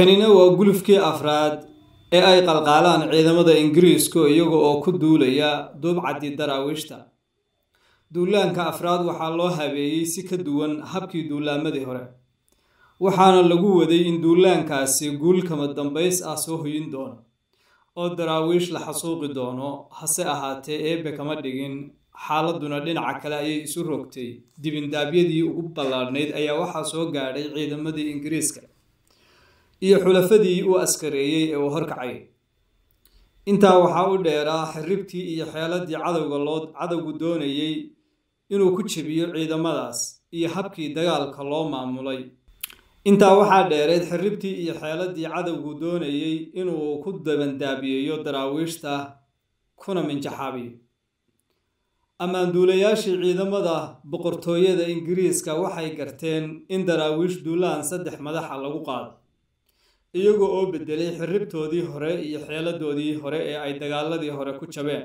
kanina waa gulufkii afraad ee ay qalqaalaan ciidamada ingiriisku iyaga oo ku duulaya duubcaddii daraawiishta duulaanka afraad waxaa loo habeeyey si ka duwan habkii duulaamadii hore waxaana lagu waday in duulaankaasi guul kama dambays ah soo hoyin doono oo daraawiish la xasuuqi doono hase ahaatee eebbe kama dhigin xaaladuna dhinaca kale ayay isu rogtay dibindaabyadii ugu ballaadhnayd ayaa waxaa soo gaadhay ciidamadii ingiriiska iyo xulafadii uu askareeyey ee uu horkacay intaa waxaa u dheeraa xirribtii iyo xeeladii cadowga loo cadowgu doonayey inuu ku jebiyo ciidamadaas iyo habkii dagaalka loo maamulay intaa waxaa dheereed xirribtii iyo xeeladii cadowgu doonayey inuu ku dabandaabiyeeyo daraawiishta kuna minjaxaabiyo ammaanduulayaashii ciidamada boqortooyada ingiriiska waxay garteen in daraawiish duulaan saddex madaxa lagu qaado iyagoo oo bedelay xirribtoodii hore iyo xeeladoodii hore ee ay dagaaladii hore ku jabeen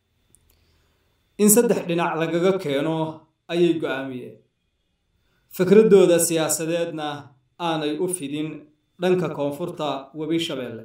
in saddex dhinac lagaga keeno ayay go-aamiyeen fikradooda siyaasadeedna aanay u fidin dhanka koonfurta webi shabeelle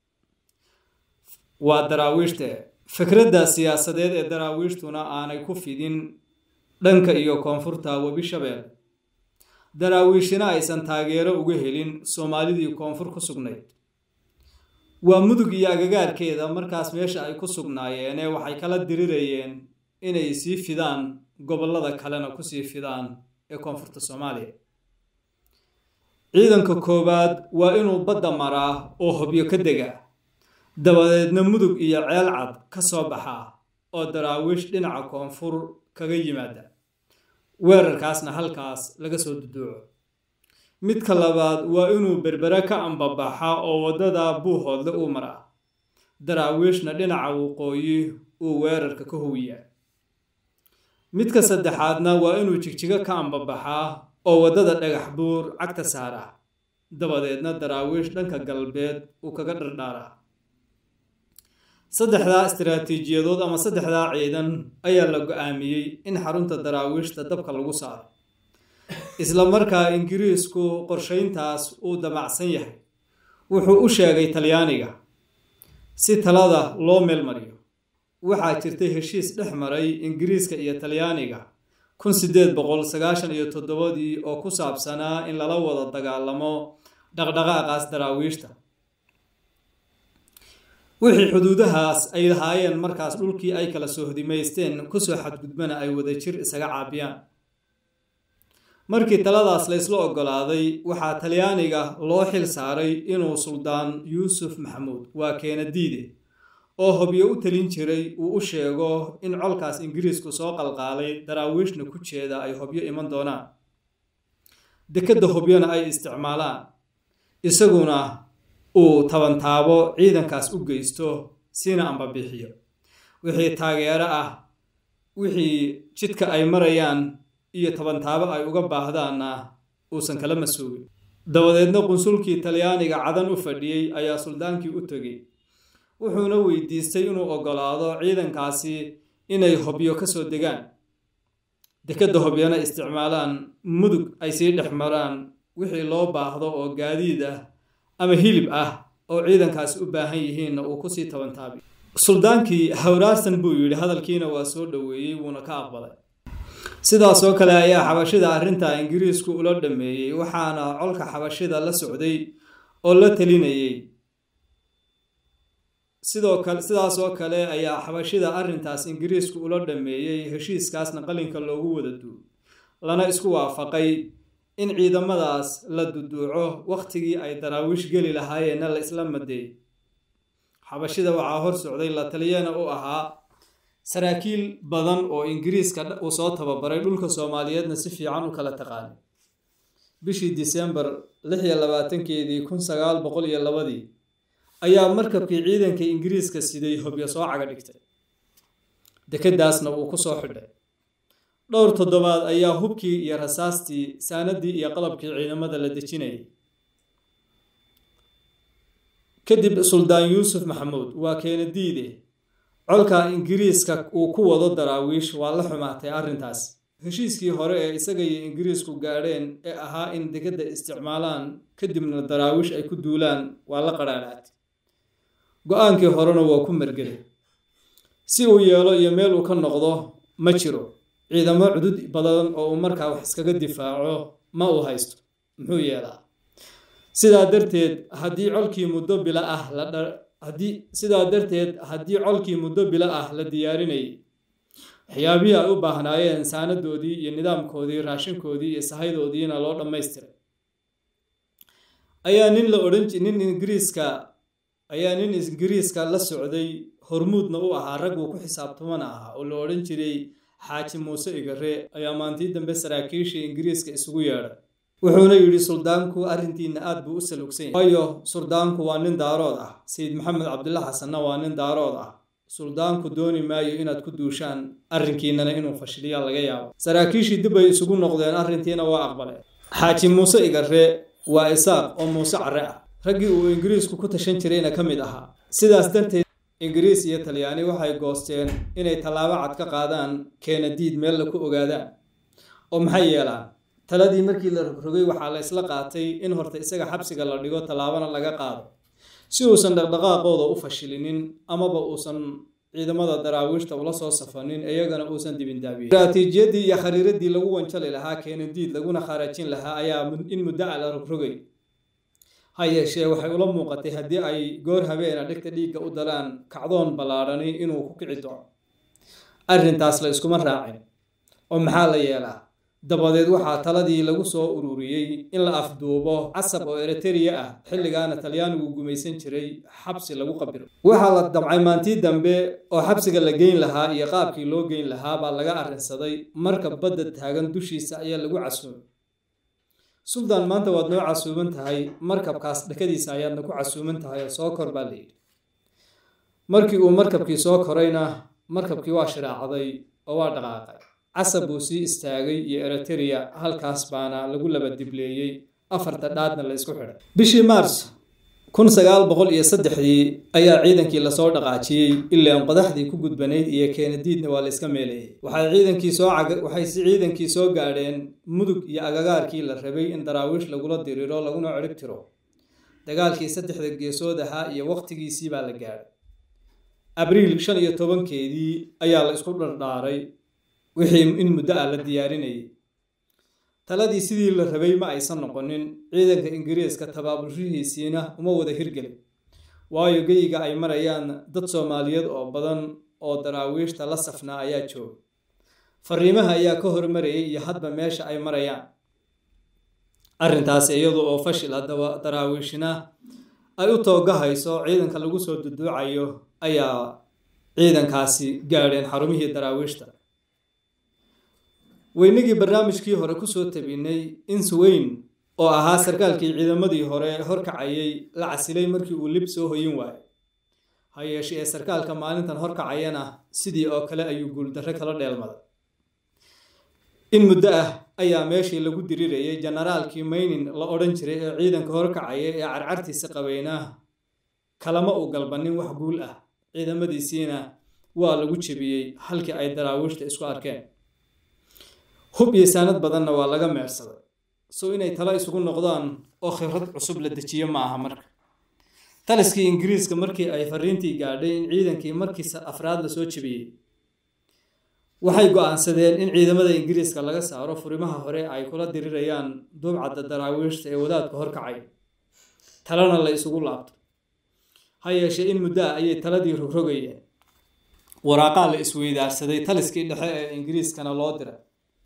waa daraawiishte fikradda siyaasadeed ee daraawiishtuna aanay ku fidin dhanka iyo koonfurta webi shabeelle daraawiishina aysan taageero uga helin soomaalidii koonfur ku sugnayd waa mudug iyo agagaarkeeda markaas meesha ay ku sugnaayeene waxay kala dirirayeen inay sii fidaan gobollada kalena kusii fidaan ee koonfurta soomaaliya ciidanka koowaad waa inuu badda maraa oo hobyo ka dega dabadeedna mudug iyo ceel cad ka soo baxaa oo daraawiish dhinaca koonfur kaga yimaada weerarkaasna halkaas laga soo duduuco midka labaad waa inuu berbere ka ambabaxa oo waddada buuhoodle uu maraa daraawiishna dhinaca waqooyi uu weerarka ka howiyaa midka saddexaadna waa inuu jigjigo ka ambabaxaa oo waddada dhagax buur cagta saaraa dabadeedna daraawiish dhanka galbeed uu kaga dhardhaaraa saddexdaa istaraatiijiyadood ama saddexdaa ciidan ayaa la go-aamiyey in xarunta daraawiishta dabka lagu saaro isla markaa ingiriisku qorshayntaas uu damacsan yahay wuxuu u sheegay talyaaniga si talada loo meelmariyo waxaa jirtay heshiis dhex maray ingiriiska iyo talyaaniga kun sideed boqol sagaashan iyo toddobadii oo ku saabsanaa in lala wada dagaalamo dhaqdhaqaaqaas daraawiishta wixii xuduudahaas ay lahaayeen markaas dhulkii ay kala soo hodimaysteen kusoo xadgudbana ay wadajir isaga caabiyaan markii taladaas la ysla oggolaaday waxaa talyaaniga loo xil saaray inuu suldaan yuusuf maxamuud waa keenadiide oo hobyo u talin jiray uu u sheego in colkaas ingiriisku soo qalqaalay daraawiishna ku jeeda ay hobyo iman doonaan dekedda hobyona ay isticmaalaan isaguna uu tabantaabo ciidankaas u geysto siina ambabixiyo wixii taageero ah wixii jidka ay marayaan iyo tabantaabo ay uga baahdaanna uusan kala masuugin dabadeedna qunsulkii talyaaniga cadan u fadhiyey ayaa suldaankii u tegey wuxuuna weydiistay inuu oggolaado ciidankaasi inay hobyo ka soo degaan dekedda hobyona isticmaalaan mudug ay sii dhex maraan wixii loo baahdo oo gaadiid ah ama hilib ah oo ciidankaasi u baahan yihiinna uu kusii tabantaabi suldaankii hawraarsan buu yidhi hadalkiina waa soo dhoweeyey wuuna ka aqbalay sidaasoo kale ayaa xabashida arrinta ingiriisku ula dhameeyey waxaana colka xabashida la socday oo la talinayey sidoo kale sidaasoo kale ayaa xabashida arrintaas ingiriisku ula dhameeyey heshiiskaasna qalinka loogu wada duuy lana isku waafaqay in ciidamadaas la duduuco wakhtigii ay daraawiish geli lahaayeenna la isla madeey xabashida waxaa hor socday la taliyana u ahaa saraakiil badan oo ingiriiska uu soo tababaray dhulka soomaaliyeedna si fiican u kala taqaanay bishii disembar lix iyo labaatankeedii kun sagaal boqol iyo labadii ayaa markabkii ciidanka ingiriiska siday hobyo soo caga dhigtay dekeddaasna wuu ku soo xidhay dhowr toddobaad ayaa hubkii iyo rasaastii saanadii iyo qalabkii ciidamada la dejinayay kadib suldaan yuusuf maxamuud waa keenadiide colka ingiriiska uu ku wado daraawiish waa la xumaatay arrintaas heshiiskii hore ee isaga iyo ingiriisku gaadheen ee ahaa in degedda isticmaalaan kadibna daraawiish ay ku duulaan waa la qadhaadhaatay go-aankii horena waa ku margelay si uu yeelo iyo meel uu ka noqdo ma jiro ciidamo cudud badan oo uu markaa wax iskaga difaaco ma uu haysto muxuu yeelaa sidaa darteed haddii colkii muddo bila ah la haddii sidaa darteed haddii colkii muddo bilo ah la diyaarinayay waxyaabihii ay u baahnaayeen saanadoodii iyo nidaamkoodii raashinkoodii iyo sahaydoodiina loo dhammaystiray ayaa nin la odhan nin ingiriiska ayaa nin ingiriiska la socday hormuudna u ahaa ragguu ku xisaabtamana ahaa oo la odhan jiray xaaji muuse igare ayaa maantii dambe saraakiishii ingiriiska isugu yeedhay wuxuuna yidhi suldaanku arrintiina aad buu u salugsan yahay waayo suldaanku waa nin daarood ah sayid maxamed cabdilla xasanna waa nin daarood ah suldaanku dooni maayo inaad ku duushaan arrinkiinana inuu fashiliyaa laga yaabo saraakiishii dib ay isugu noqdeen arrintiina waa aqbaleen xaaji muuse igare waa isaaq oo muuse care ah raggii uu ingiriisku ku tashan jirayna ka mid ahaa sidaas darteed ingiriis iyo talyaani waxay goosteen inay tallaabo cad ka qaadaan keenadiid meel la ku ogaadaan oo maxay yeelaan taladii markii la rogrogay waxaa la isla qaatay in horta isaga xabsiga la dhigo tallaabana laga qaado si uusan dhaqdhaqaaqooda u fashilinin amaba uusan ciidamada daraawiishta ula soo safanin iyagana uusan dibindaabiyin istaraatiijiyadii iyo khariiradii lagu wanjali lahaa keenadiid laguna khaarajin lahaa ayaa in muddo a la rogrogay ha yeeshee waxay ula muuqatay haddii ay goor habeena dhegta dhiigga u dalaan kacdoon ballaadhani inuu ku kici doono arrintaas la iskuma raacin oo maxaa la yeelaa dabadeed waxaa taladii lagu soo ururiyey in la afduubo casab oo eritrea ah xilligaana talyaanigu gumaysan jiray xabsi lagu qabiro waxaa la damcay maantii dambe oo xabsiga la geyn lahaa iyo qaabkii loo geyn lahaa baa laga arrinsaday marka badda taagan dushiisa ayaa lagu casuumay suldaan maanta waad noo casuuman tahay markabkaas dhakadiisa ayaadna ku casuuman tahay oo soo kor baa la yidhi markii uu markabkii soo korayna markabkii waa shiraacday oo waa dhaqaaqay casab buu sii istaagay iyo eriterea halkaas baana lagu laba dibleeyey afarta dhaadna la isku xidhay bishii maars kun sagaal boqol iyo saddexdii ayaa ciidankii lasoo dhaqaajiyey ilaan qodaxdii ku gudbanayd iyo keenadiidna waa la iska meelayay waxay ciidankii soo waxay si ciidankii soo gaadheen mudug iyo agagaarkii la rabay in daraawiish lagula diriro laguna cirib tiro dagaalkii saddexda geesood ahaa iyo waqtigiisii baa la gaadhay abriil shan iyo tobankeedii ayaa la isku dhardhaaray wixii in muddo ah la diyaarinayay taladii sidii la rabay ma aysan noqonin ciidanka ingiriiska tabaabulshihiisiina uma wada hirgelin waayo geyiga ay marayaan dad soomaaliyeed oo badan oo daraawiishta la safnaa ayaa jooga fariimaha ayaa ka hormarayay iyo hadba meesha ay marayaan arrintaas iyadu oo fashil haddaba daraawiishina ay u toogahayso ciidanka lagu soo duduucayo ayaa ciidankaasi gaadheen xarumihii daraawiishta weynagii barnaamijkii hore kusoo tabinay insweyn oo ahaa sarkaalkii ciidamadii hore horkacayay la casilay markii uu lib soo hoyin waayay ha yeeshe ee sarkaalka maalintan horkacayana sidii oo kale ayuu guuldarre kala dheelmaday in muddo ah ayaa meeshii lagu dirirayay jenaraalkii maynin la odhan jiray ee ciidanka horkacaya ee carcartiisa qabayna kalama uu galbanin wax guul ah ciidamadiisiina waa lagu jebiyey halkii ay daraawiishta isku arkeen hub iyo saanad badanna waa laga meersaday so inay talo isugu noqdaan oo khibrad cusub la dejiyo ma aha marka taliskii ingiriiska markii ay fariintii gaadhay in ciidankii markiisa afraad la soo jebiyey waxay go-aansadeen in ciidamada ingiriiska laga saaro furimaha hore ay kula dirirayaan duubcadda daraawiishta ee wadaadka horkacay talana la isugu laabto ha yeeshee in muddo ah ayay taladii rogrogayeen waraaqaa la isweydaarsaday taliskii dhexe ee ingiriiskana loo diray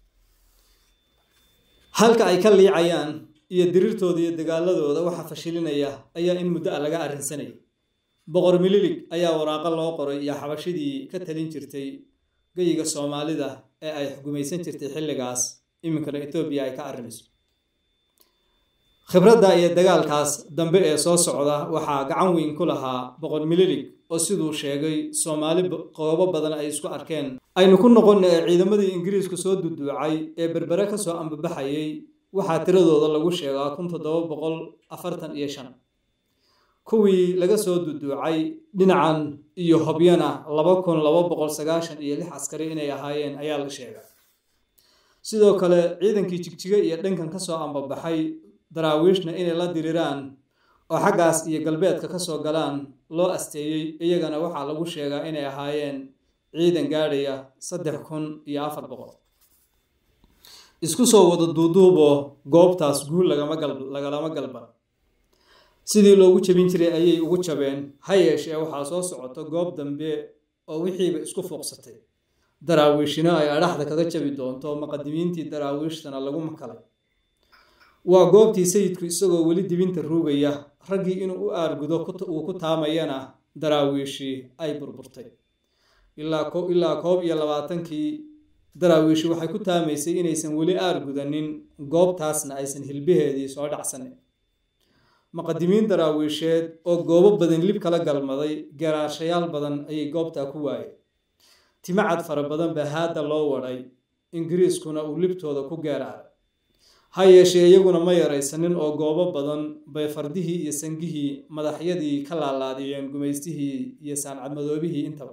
halka ay ka liicayaan iyo dirirtooda iyo dagaaladooda waxa fashilinaya ayaa in muddo a laga arrinsanayay boqor mililig ayaa waraaqo loo qoray iyo xabashidii ka talin jirtay geyiga soomaalida ee ay xukumaysan jirtay xilligaas iminkana etoobiya ay ka arrimayso khibradda iyo dagaalkaas dambe ee soo socda waxaa gacan weyn ku lahaa boqor mililig oo siduu sheegay soomaali qoobo badan ay isku arkeen aynu ku noqon ee ciidamadii ingiriisku soo duduucay ee berbere ka soo ambabaxayay waxaa tiradooda lagu sheegaa kun toddoba boqol afartan iyo shan kuwii laga soo duduucay dhinacan iyo hobyana laba kun laba boqol sagaashan iyo lix askari inay ahaayeen ayaa la sheegaa sidoo kale ciidankii jigjiga iyo dhankan kasoo ambabaxay daraawiishna inay la diriraan oo xaggaas iyo galbeedka kasoo galaan loo asteeyey iyagana waxaa lagu sheegaa inay ahaayeen ciidan gaadhaya saddex kun iyo afar boqol isku soo wada duuduuboo goobtaas guul lagalama galban sidii loogu jabin jiray ayay ugu jabeen ha yeeshee waxaa soo socoto goob dambe oo wixiiba isku fuuqsatay daraawiishina ay adhaxda kaga jabi doonto muqadimiintii daraawiishtana lagu makalay waa goobtii sayidku isagoo weli dibinta ruugaya raggii inuu u aargudo uu ku taamayana daraawiishii ay burburtay ilaa koob iyo labaatankii daraawiishi waxay ku taamaysay inaysan weli aargudanin goobtaasna aysan hilbaheedii soo dhacsanin muqadimiin daraawiisheed oo goobo badan lib kala galmaday garaashayaal badan ayay goobtaa ku waayeen timacad fara badan baa haadda loo wadhay ingiriiskuna uu libtooda ku geeraaray ha yeeshee iyaguna ma yaraysanin oo goobo badan bay fardihii iyo sangihii madaxyadii ka laalaadiyeen gumaystihii iyo saancadmadoobihii intaba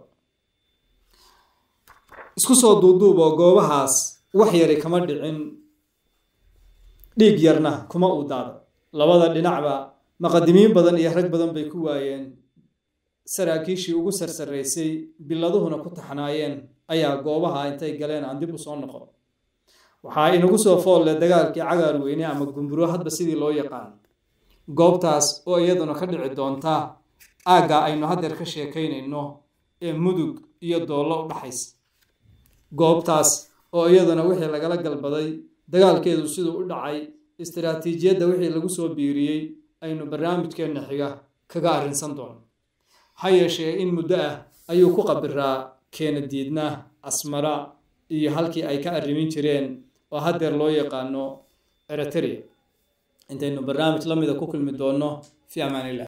isku soo duuduub oo goobahaas wax yari kama dhicin dhiig yarna kuma uu daada labada dhinacba muqadimiin badan iyo rag badan bay ku waayeen saraakiishii ugu sarsaraysay biladuhuna ku taxnaayeen ayaa goobaha intay galeen aan dib u soo noqon waxaa inagu soo foolle dagaalkii cagaar weyne ama gumburo hadba sidii loo yaqaan goobtaas oo iyaduna ka dhici doonta aagga aynu haddeer ka sheekaynayno ee mudug iyo doollo u dhaxaysa goobtaas oo iyaduna wixii lagala galbaday dagaalkeedu siduu u dhacay istiraatiijiyadda wixii lagu soo biiriyey aynu barnaamijkeenna xiga kaga arrinsan doono ha yeeshee in muddo ah ayuu ku qabiraa keena diidna asmara iyo halkii ay ka arrimin jireen oo haddeer loo yaqaano eritrea intaynu barnaamij la mida ku kulmi doonno fi amaanillah